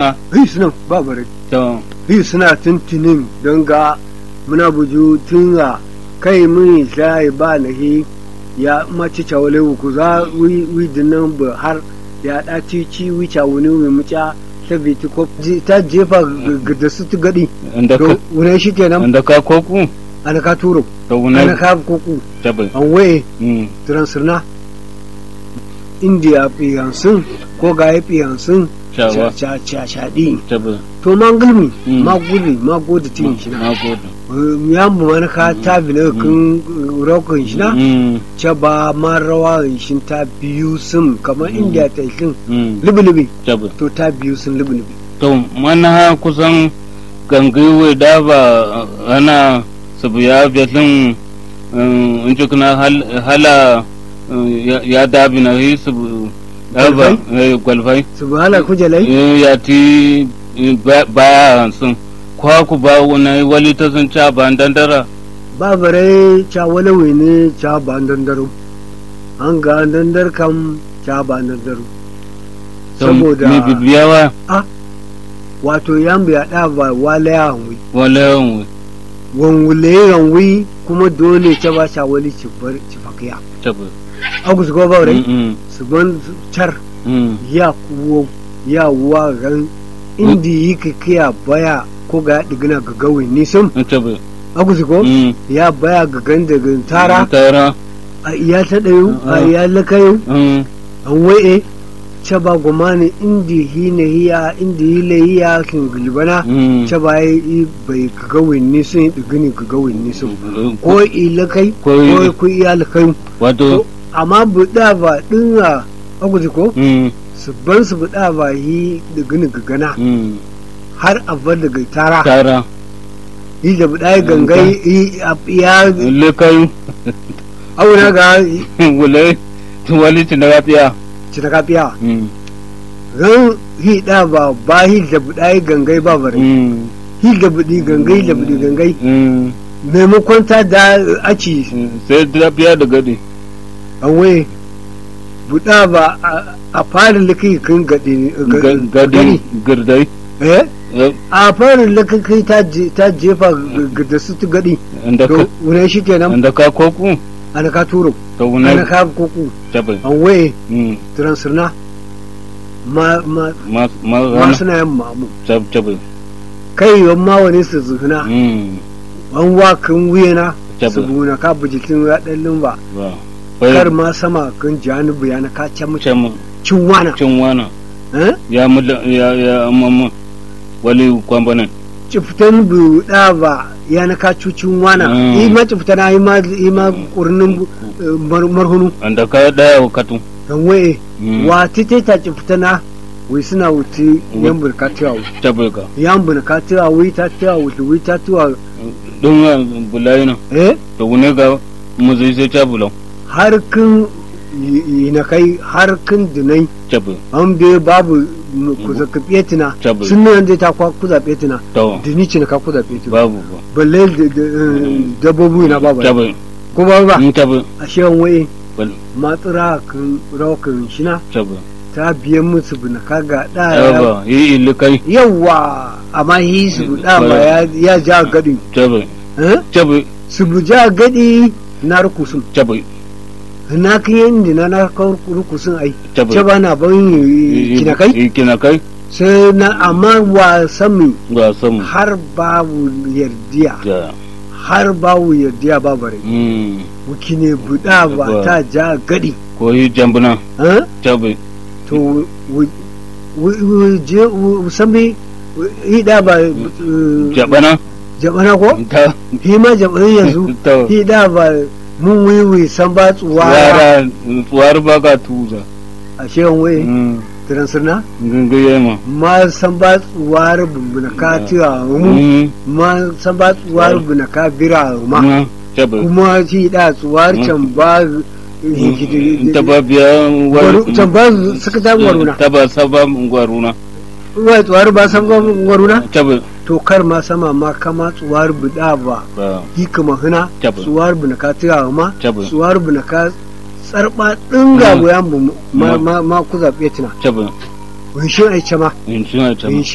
Ah. hi suna ba bare to hi suna tuntunin don ga muna buju tun a kai mun sai ba na hi ya mace cawale ku za wi wi dinan ba har ya da ci ci wi cawuni wi muca ta biti ko ji- ta jefa g- g- da su tu gadi inda ka to wune shi kenan inda ka koku ana ka turo to ana wuna ka kuku tabi an waye mm transirna india piyansun ko ga ya piyansun shawa shaɗi tabi to man gulmi Mm. ma gudi ma gudi tin shi na na gode ya mu man ka ta bi na kun rokon shi na mm ce ba ma rawa shi ta biyu sun kamar india ta shin mm lubi-lubi tabi to ta biyu sun lubi-lubi to mana kusan gangiwe da ba ana sabu ya betlin in ji kuna hala eh, ya- ya dabi na yi sabu ya ba eh, gwalfai su ba hala kujalai Eh, ya ti eh, ba- baya sun kwa ku ba wani wali ta sun ca ba dandara ba bare ca walawe ne ca ba dandaro an ga dandar kam ca ba dandaro To, saboda me bibiyawa wato yan biya da ba wala ya hanwi wala yawan wanwule yanwi kuma dole ta ba sha wali ci bar ci fakiya tabi agus go ba rai Mm, su ban char mm, ya kuwo ya wa ran indi yi ka kiya baya ko ga digina ga gawi ni sun mm, tabi agus go Mm, ya baya ga ganda ga tara tara a iya ta dayu a Ah. iya lakayu mm, an waye ce ba gumani indi hi na hiya indi hi la hiya kin gulbana mm. ce ba yi bai ka gawi ni sun yi digini ka gawi ni sun ko ko ilakai ko ko ku iyalakai wato amma buɗa ba ɗin a aguji ko mm, su ban su buɗa ba yi da gani gana mm, har a bar daga tara tara yi da buɗa ya gangai yi a ya lekai auna ga wale wali ci na gafiya ci ta kafiya Mm, ran yi da ba ba yi da buɗa ya gangai ba bare mm, yi da buɗi gangai da buɗi gangai mm, maimakon ta da aci mm, sai gafiya da gadi an waye buɗa ba a- a fara likai kan gadi Ga- gadi girdai eh eh, a farin lakakai ta je- ta jefa g- da su tu gadi inda ka to wune shi kenan inda ka koku ana ka turo to ana wuna ka kuku tabi an waye Mm, transirna ma ma ma ma ma rana suna yin mamu tab tabi kai yawan ma wani su zuhuna Mm, an wa kan wuyana Tabbas. su buna ka bujikin raɗin lumba ba kar bai ma sama kan janubu yana ka ce mu ce mu cin wana cin wana eh ya mu ya ya mamma wali kwambanan ciftan buɗa ba yana ka cucin wana Mm. yi ma ciftana yi ma yi ma kurnin eh, mar- marhunu inda ka daya wakatu kan waye Mm. wa tite ta ciftana wai suna wuti yan burka tiwa tabi ka yan burka tiwa wai ta tiwa wuti wai ta tiwa don bulayi na eh to wune ga mu zai sai ta bulan har kun yi na kai har kun dinai tabi an be babu ku zaka petina Tabbas. sun nan dai ta kwa ku za petina to dini ci na ka ku za petina babu ba balle da- da- eh, dabbobi na babu tabi ko ba ba in tabi a shewan waye bal matsura kan rawakan shina tabi ta biyan musu bina kaga da yaba yi ilikai yawa amma hi su da ma ya ya ja gadi tabi eh tabi su bu ja gadi na rukusun tabi na kan yin na na kan rukusun ai tabi ce ba na ban kina kai kina kai sai na amma wa sami ga samu har babu yardiya ja har babu yardiya ba bare mm wuki ne buɗa ba Ba. ta ja gadi ko yi jambuna eh? tabi to wu- wu- wu- je wu- sami hida ba eh, jabana jabana ko ta hi ma jabana yanzu to hida ba mun wiwi san ba tsuwa yara tsuwar baka tuza a shewan waye mm transirna gangaye ma ma san ba tsuwar bumbuna ka tiwa mu mm ma san ba tsuwar bumbuna ka bira ma ma tabi kuma shi da tsuwar can ba ta ba biya Gwaru- can ba suka ta gwaruna ta ba saba gwaruna wai tsuwar ba san gwaruna tabi to kar ma sama ma kama tsuwar buda ba ba yi kama hina Tabbas. tsuwar buna ka tira ma Tabbas. tsuwar buna ka tsarba dinga Mm. goyan bu ma Mm. ma ma ku zabe tina tabi wai shin ai ce ma in suna tabi in